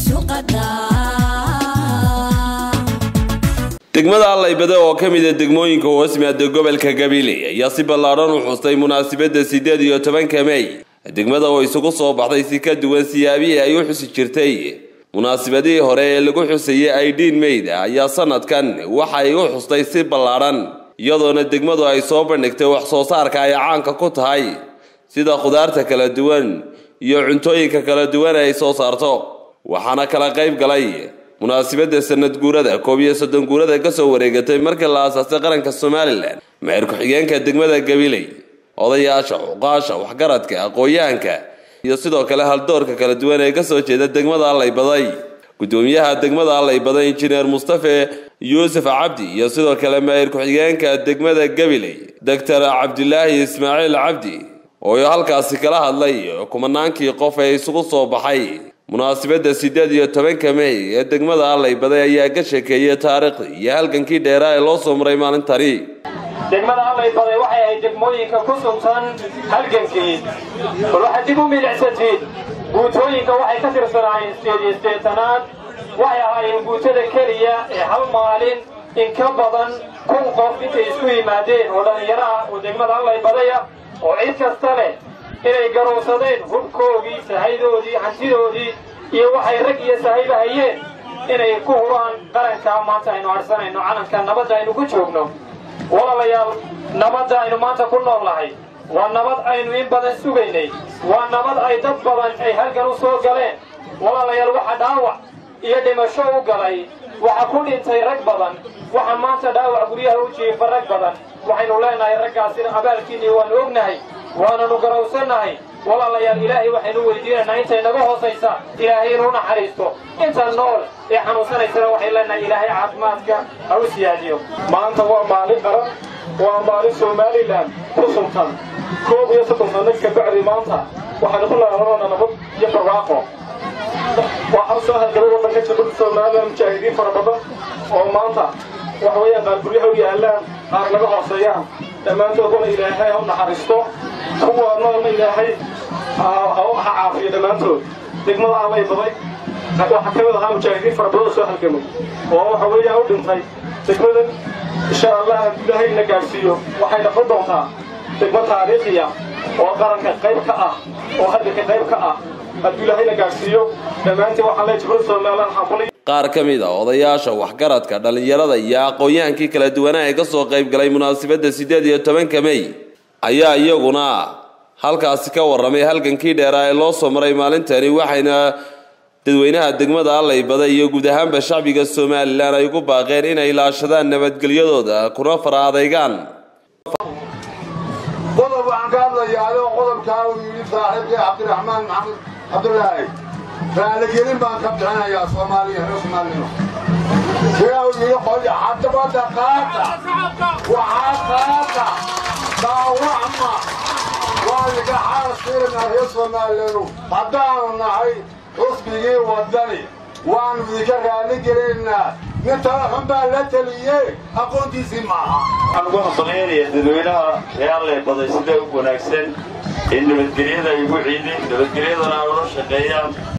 degmada allaybade oo ka mida degmooyinka hoosmaada gobolka gabiley ayaa si ballaadhan u xustay munaasabadda siddeed iyo tobanka mey degmada oo isugu soo baxday si ka duwan siyaabihii ay u xusi jirtay munaasabadihii hore ee lagu xusayay aidiin meyda ayaa sanadkan waxa ay u xustay si ballaadhan iyadoona degmadu ay soo bandhigtay wax soo saarka ay caanka ku tahay sida khudaarta kala duwan iyo cuntooyinka kala duwan ay soo saarto waxaana kala qayb galay munaasabadda sanad guurada koob iyo soddon guurada kasoo wareegatay markii la aasaasay qaranka somalilan maher ku-xigeenka degmada gabiley odayaasha cuqaasha waxgaradka aqoon-yahanka iyo sidoo kale haldoorka kala duwan ee kasoo jeeda degmada allaybaday gudoomiyaha degmada allaybaday injineer mustafe yuusuf cabdi iyo sidoo kale maahir ku-xigeenka degmada gabiley doctor cabdilaahi ismaaciil cabdi oo halkaasi kala hadlay kumanaankii qof ee isugu soo baxay munaasabadda siddeed iyo tobanka mey ee degmada allaybaday ayaa ka sheekeeyay taariikhdii iyo halgankii dheeraa ee loo soo maray maalintani degmada allaybaday waxay ahayd degmooyinka ku suntan halgankii bal waxaad dib u milicsatid guutooyinka waxay ka tirsanaayeen sideed iyo siddeetanaad waxay ahaayeen guutada keliya ee hal maalin in ka badan kun qof intay isku yimaadeen oo dhallinyaro ah oo degmada allaybaday ah oo cid kasta leh inay garowsadeen hubkoogii sahaydoodii hantidoodii iyo waxay rag iyo sahayba hayeen inay ku huraan qarankaa maanta aynu adhsanayno calanka nabadda aynu ku joogno walaalayaal nabadda aynu maanta ku nool nahay waa nabad aynu in badan sugaynay waa nabad ay dad badan ay halgan u soo galeen walaalayaal waxa dhaawac iyo dhimasho u galay waxa ku dhintay rag badan waxa maanta dhaawac guryaha u jiifa rag badan waxaynu leenahay raggaasina abaalkiinii waanu ognahay waananu garowsannahay walaalayaal ilaahay waxaynu weydiinaynaa intay naga hoosaysa ilaahay inuu naxariisto inta nool ee xanuunsanaysana waxay leenahay ilaahay caafimaadka ha u siyaadiyo maanta waa maalin qaran waa maalin somalilan ku suntan koob iyo soddon sanno kabacdi maanta waxaynu ku laalanoona nabad iyo barwaaqo waxaa soo halgalay waddanka jabada somalilan mujaahidiin fara badan oo maanta waxa weeyaan qaar guryaha u yaallaan qaar naga hooseeyaan dhammaantooduna ilaahay ha u naxariisto kuwa noolna ilaahay ha u caafiyo dhammaantood degmada allay baday waxaa ka mid ahaa mujaahidiin fara badan oo soo halgamay oo waxa weeyaan u dhintay degmadan insha allah hadduu ilaahay na gaadhsiiyo waxay noqon doontaa degmo taariikhiya oo qaranka qayb ka ah oo hadalka qayb ka ah hadduu ilaahay na gaadhsiiyo dhammaantiin waxaan leeyahay jabada somalilan xambulay qaar ka mid a odayaasha waxgaradka dhallinyarada iyo aqoon-yahankii kala duwanaa ee kasoo qayb galay munaasabadda siddeed iyo tobanka mey ayaa iyaguna halkaasi ka warramay halgankii dheeraa ee loo soo maray maalintani waxayna dadweynaha degmada allaybada iyo guud ahaanba shacbiga somalilan ay ugu baaqeen inay ilaashadaan nabadgelyadooda kuna fara adaygaan qodob waxaan ka hadlayaa adigoo qodobkaa uu yidhi saaxiibkii cabdiraxmaan maxamed cabdulaahi raaligelin baan ka bixinayaa soomaaliya reer soomaalino sidaa uu yidhi qolya xadabadda qaata waxaa qaata daawacma waa liga xaasirinaa reer soomaaliyanu haddaanu nahay xusbigii waddani waannu idinka raali gelinaynaa nin talaxun baa la teliyey aqoontiisii maaha waxaan ugu hambalyaynaya dadweynaha reeallay baday sida u wanaagsan in nabadgelyada ay ugu ciidin nabadgelyadana ay ula shaqeeyaan